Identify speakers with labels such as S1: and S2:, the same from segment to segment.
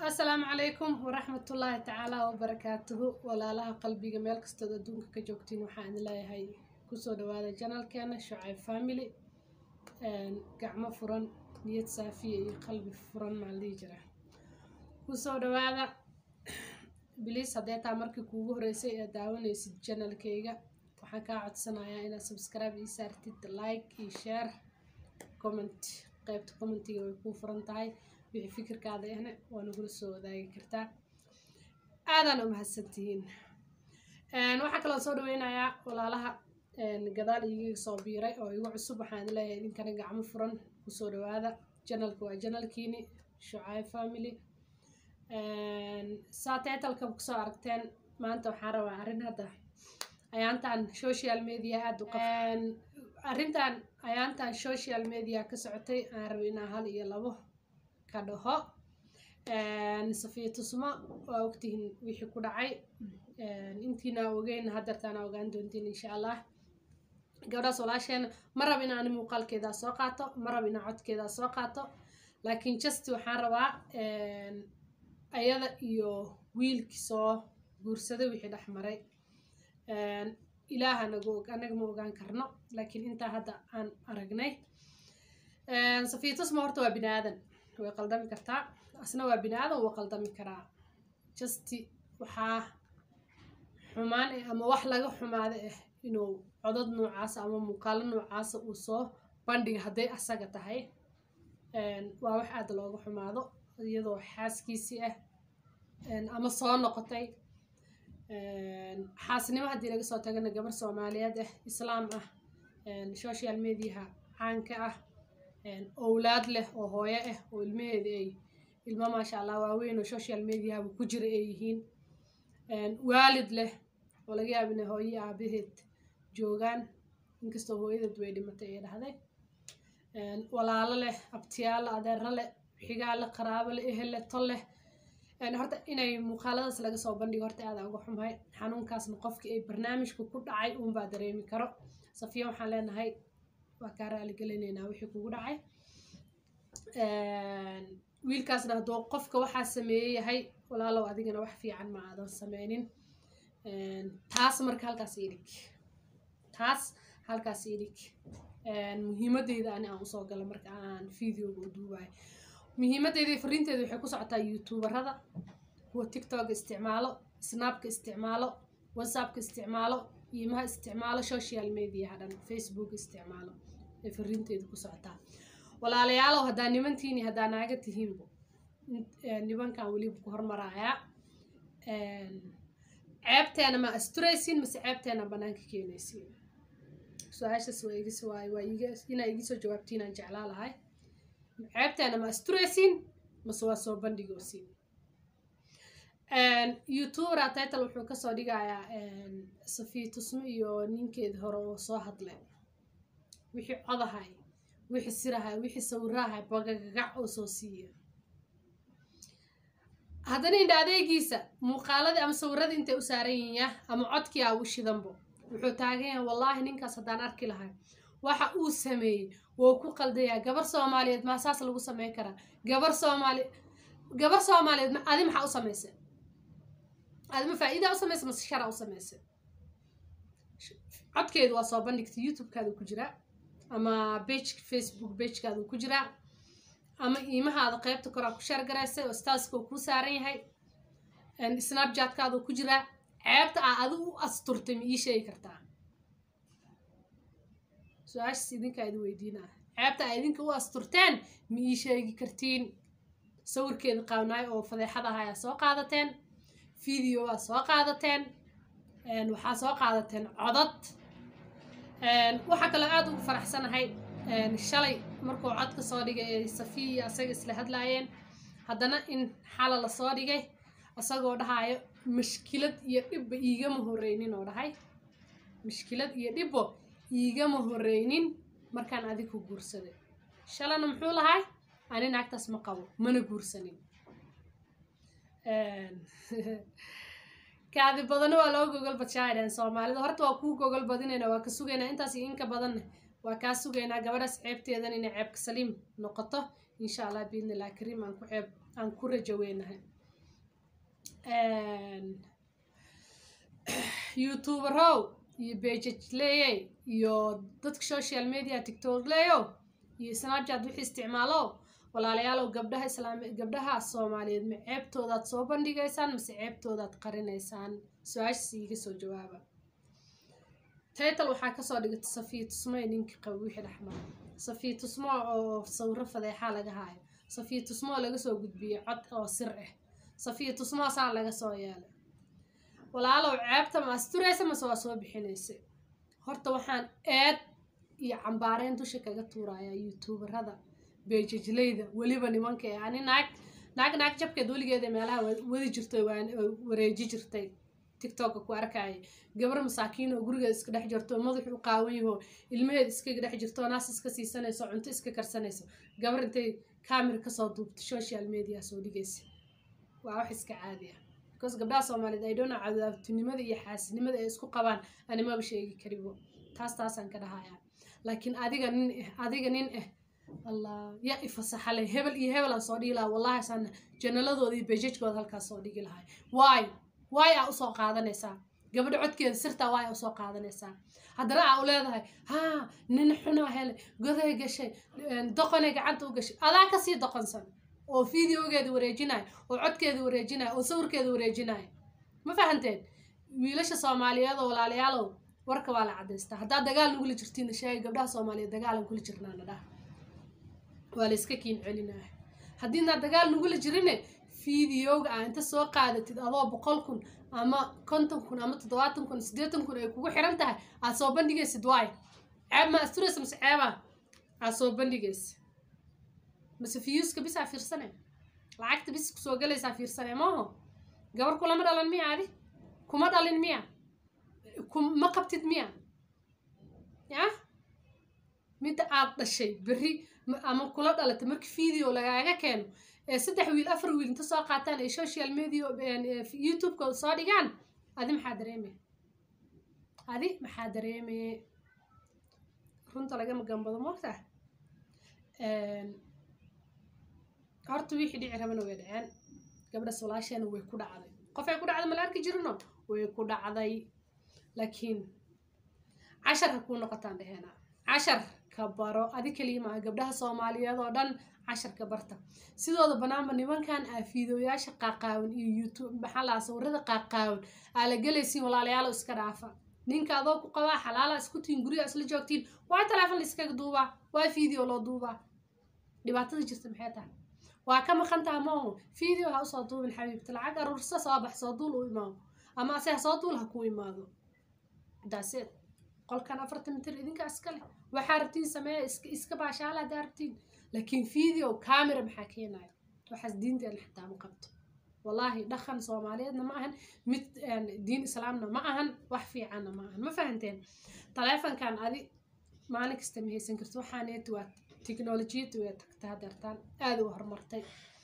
S1: asalaamu calaykum waraxmatullaahi tacaala wabarakaatuhu walaalaha qalbiga meel kastood adduunka ka joogtiin waxaan idin leeyahay kusoo dhawaada janalkeena shucayb family gacmo furan niyad saafiya iyo qalbi furan maan dhihi jira kusoo dhawaada biliis haddee taa markii kuugu horeysay ee daawanaysid janalkeyga waxaan kaa codsanayaa inaad subscribe ii saartid like iyo share comment qaybta commentiga way kuu furan tahay wixii fikirkaada ahna waa nagula soo wadaagi kartaa aadaan u mahadsantihiin waxaa kaloo soo dhaweynayaa walaalaha gadaal iiga soo biiray oo igu cusub waxaan leeyahay idinkana gacmo furan kusoo dhawaada janalka waa janalkiini shucaay family saa titleka kusoo aragteen maanta waxaan rabaa arrin hadda ayaantan social media aada u qaf arrintan ayaantan social media ka socotay aan rabay inaa hal iyo labo ka dhaho safiya tusmo waa ogtihiin wixii ku dhacay intiina ogeyn hadeertaana ogaan doontiin insha allah gabdhaas walaasheena ma rab inaan muuqaalkeedaa soo qaato ma rab inaan codkeedaa soo qaato laakiin just waxaan rabaa ayada iyo wiilkii soo guursaday wixii dhex maray ilaaha nagu og anaga ma ogaan karno laakiin intaa hadda aan aragnay safiya tusmo horta waa bini aadan way qaldami kartaa asna waa bini aadan wuu qaldami karaa justi waxaa xumaan eh ama wax laga xumaada ah inuu codod noocaasa ama muuqaalo noocaasa uu soo bandhiga hadday asaga tahay waa wax aada looga xumaado iyadoo xaaskiisii ah ama soo noqotay xaasnimo haddii laga soo tagana gabar soomaaliyeed ah islaam ah social mediaha caanka ah owlaad leh oo hooyo ah oo ilmaheeda ay ilmo maasha allah waaweyn oo social mediahaba ku jira ay yihiin waalid leh oo laga yaaba inay hooyo aabaheed joogaan inkastoo hooyadeed way dhimatay ee dhahday walaalo leh abtiyaalo adeero leh xigaale qaraabo leh ehel leh tol leh horta inay muuqaaladaas laga soo bandhigo horta aada uga xumahay xanuunkaasna qofkii ay barnaamijka ku dhacay uunbaa dareemi karo safiya waxaan leenahay waa kaa raaligelinaynaa wixii kugu dhacay wiilkaasna hadduu qofka waxaa sameeye yahay walaalow adigana wax fiican ma aadan sameynin taas marka halkaas idhig taas halkaas idhig muhiimadeyda ani aan usoo gala marka aan videoga u duubayo muhiimadeedii fariinteeda waxay ku socotaa youtuberada kuwa tiktok isticmaalo snapka isticmaalo whatsappka isticmaalo iimaha isticmaalo social mediaha dhan facebook isticmaalo ay fariinteeda ku socotaa walaalayaalow haddaa nimantiini haddaa naaga tihiinbo nimankan weliba ku hormaraayaa ceebteena ma asturaysiin mase ceebteena banaanka keenaysiin su-aashaas waa igis waay waa iga inaa igisoo jawaabtiin aan jeclaa lahay ceebteena ma asturaysiin mase waa soo bandhigoosiin youtuber title wuxuu kasoo dhigayaa safiya tusmo iyo ninkeeda hore oo soo hadlay wixii codahay wixii sirahay wixii sawirahay bagagagac oo soo siiya haddana indha adeegiisa muuqaaladii ama sawiradii intay u saaran yihinya ama codkii aa u shidanbo wuxuu taagan yahay wallaahi ninkaas haddaan arki lahay waxa uu sameeyey wou ku qaldayaa gabar soomaaliyeed maa saas lagu sameyn karaa gabar soomaali gabar soomaaliyeed adi maxaa u samaysa adima faa-iidaa u samaysa mase sharaa u samaysa codkeedu waa soo bandhigta youtube-kaada ku jiraa ama bage facebook bagekaada ku jiraa ama iimahaada qeybta koraa ku shaargaraysay oo staaska kuu saaran yahay snapchatkaada ku jiraa ceebta aa adi u asturtay ma ii sheegi kartaa su-aashaas idinkaa idin weydiinaa ceebta aa idinka u asturteen ma ii sheegi kartiin sawirkeeda qaabnaay oo fadeexad ah ayaa soo qaadateen video waa soo qaadateen waxaa soo qaadateen codad waxaa kaloo aada ugu faraxsanahay shalay markuu codka soo dhigay ee safiya iyo asaga isla hadlaayeen haddana in xala lasoo dhigay isagoo dhahayo mashkilad iyo dhibba iigama horeynin oo dhahay mashkilad iyo dhibbo iigama horeynin markaan adig ku guursaday shalana muxuu lahay ani naagtaas ma qabo mana guursanin kaadi badana waa loo gogol badshaadheen soomaalida horta waa kuu gogol badinayna waa ka sugaynaa intaas iyo inka badanna waa kaa sugaynaa gabadhaas ceebteedan inay ceebka saliim noqoto insha allah biidnillah kariim aan ku ceeb aan ku rajo weynahay youtuberow iyo bejajleeyey iyo dadka social media tiktok leeyo iyo snapchat wixii isticmaalo walaalayaalow gabdhaha islaami gabdhaha soomaaliyeed ma ceebtoodaad soo bandhigaysaan mase ceebtoodaad qarinaysaan su-aashaas iiga soo jawaaba taytal waxaa kasoo dhigata safiya tusmo ee ninkii qaba wixii dhexmara safiya tusmo oo sawiro fadeexaa laga haayo safiya tusmo oo laga soo gudbiyey cod oo sir ah safiya tusmoasaa laga soo yeelay walaalow ceebta ma asturaysa mase waa soo bixinaysa horta waxaan eed iyo cambaareyn dusha kaga tuurayaa youtuberada beejajleyda weliba nimanka ee ani naag naag naag jabkeed weligeeda meelaha wadi jirtay wareeji jirtay tiktoka ku arkaya gabar masaakiin oo gurigeeda iska dhex jirto madaxu u qaawan yaho ilmaheeda iskaga dhex jirto naas iska siisanayso cunto iska karsanayso gabar intay camera kasoo duubto social media soo dhigaysa waa wax iska caadi ah because gabdhaha soomaaliyeed ay dhona cadaabtinimada iyo xaasinimada ay isku qabaan animaba sheegi karibo taas taasaan ka dhahayaa laakiin adiga nin ah adiga nin ah allah ya ifasaxale hebel iyo hebel aan soo dhigi lahaa wallahi saana janaladooda iyo bejajkooda halkaas soo dhigi lahay waay waay aa usoo qaadanaysaa gabadha codkeeda sirtaa waay usoo qaadanaysaa haddana aa u leedahay haa nin xunaa hele goday gashay doqonay gacanta u gashay adaa kasii doqonsan oo videogeeda wareejinaya oo codkeeda wareejinaya oo sawirkeeda wareejinaya ma fahanteen wiilasha soomaaliyeed oo walaalayaalow warka waa la cadaystaa haddaad dagaal nagula jirtiin sheegay gabdhaha soomaaliyeed dagaalan kula jirnaa nadhaha waa la iska kiin celinaya haddiinaad dagaal nagula jirine videoga aa inta soo qaadatid adoo boqol kun ama konton kun ama toddobaatan kun siddeetan kun ay kugu xiran tahay aad soo bandhigaysid waay ceeb ma asturaysa mase ceeba aad soo bandhigaysa mase fiyuuska bisaa fiirsane lacagta bis kusoo galaysaa fiirsane maaho gabar kulama dhalan miya adi kuma dhalin miya ma qabtid miya ya midda aad dhashay berri ama kula dhalatay markii video lagaaga keeno ee saddex wiil afar wiil inta soo qaataan ay social media youtube-kooda soo dhigaan adi maxaa dareemaya adi maxaa dareemaya runta lagama gambado moogtaa horta wixii dhici rabana way dhaceen gabdhas walaasheena way ku dhacday qofay ku dhacday mala arki jirino way ku dhacday laakiin cashar ha kuu noqotaan dheheena cashar ka baro adi kaliya maaha gabdhaha soomaaliyeed oo dhan casharka barta sidooda banaanba nimankan aa fiidooyaasha qaaqaawan iyo youtube maxaa lahaa sawirada qaaqaawan aa la gelaysiin walaalayaalo iska dhaafa ninka adoo ku qabaa xalaala isku tiin guryaha isla joogtiin waa teleefon la iskaga duubaa waa video loo duubaa dhibaatada jirta maxay tahay waa ka maqan taha maahu video ha usoo duubin xabiibta lacag aruursa soo bax soo duul u imaado ama ase ha soo duul ha ku imaado daaseed qolkan afartan mitir idinka iskale waxaa rabtiin sameeya iska baashaala haddaa rabtiin laakiin video camera maxaa keenaya waxaas diinteena xitaa ma qabto wallaahi dhaqan soomaaliyeedna ma ahan mid diin islaamna ma ahan wax fiicanna ma ahan ma fahanteen taleefonkan adi maalin kasta ma haysan karto waxaaneet waa teknolojiyadda way tagta hadeertaan aada u horumartay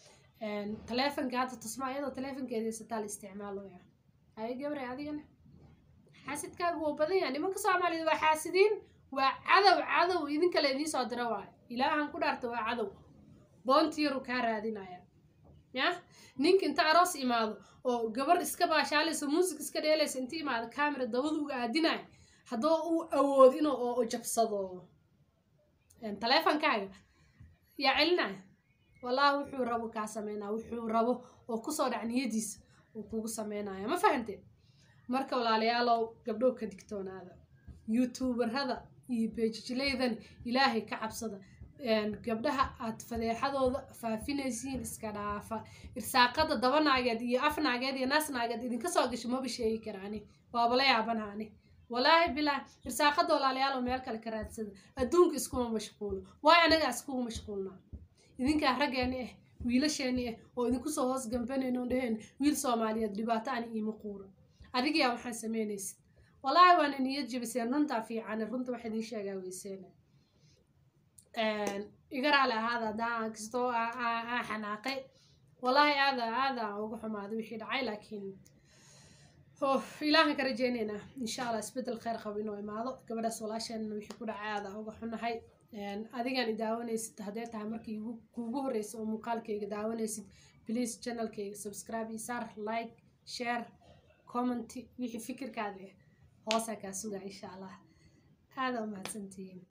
S1: taleefonka hadda tusmaa iyadoo taleefonkeeda haysataa la isticmaaloya ay gabre adigana xaasidkaagu waa badan yahay nimanka soomaaliyeed waa xaasidiin waa cadow cadow idinkale idiin soo dira waayo ilaahan ku dhaarta waa cadow boontiyaru kaa raadinaya ya ninka inta aroos imaado oo gabar iska baashaalayso muusig iska dheelaysa inta imaado camera dabada uga aadinaya haddoo uu awood inuu oo jabsado taleefonkaaga yaa celinaya wallaahi wuxuu rabo kaa sameynaya wuxuu rabo oo kusoo dhac niyadiisa uu kugu sameynaya ma fahante marka walaalayaalow gabdhow ka digtoonaada youtuberada iyo beejijleydan ilaahay ka cabsada gabdhaha aad fadeexadooda faafinaysiin iska dhaafa irsaaqada daba naageed iyo af naageed iyo naas naageed idinka soo gasho maba sheegi karaani waabala yaabanaani walaahi bilaa irsaaqada walaalayaalow meel kale ka raadsada adduunka iskuma mashquulo waayo anagaa iskugu mashquulnaa idinkaa raggeeni ah wiilasheeni ah oo idinku soo hoos gambanayno dheheen wiil soomaaliyeed dhibaato ani iima quuro adigayaa waxaan samaynaysid walaahi waana niyad jebiseen runtaa fiicane runta waxa idiin sheegaa weyseene iga raali ahaada haddaan kastoo aa xanaaqay walaahi aada aada uga xumaaday wixii dhacay laakiin ilaahan ka rajeynaynaa insha allah isbeddel kheyr qabo inuu imaado gabadhaas walaasheenna wixii ku dhacay aada uga xunahay adigaan i daawanaysid haddee tahay markii igu- kuugu horeysa oo muuqaalkayga daawanaysid please channelkayga subscribe iyo saar like share comment wixii fikirkaada ah hoosaa kaa sugaa insha allah aada u mahadsantihiin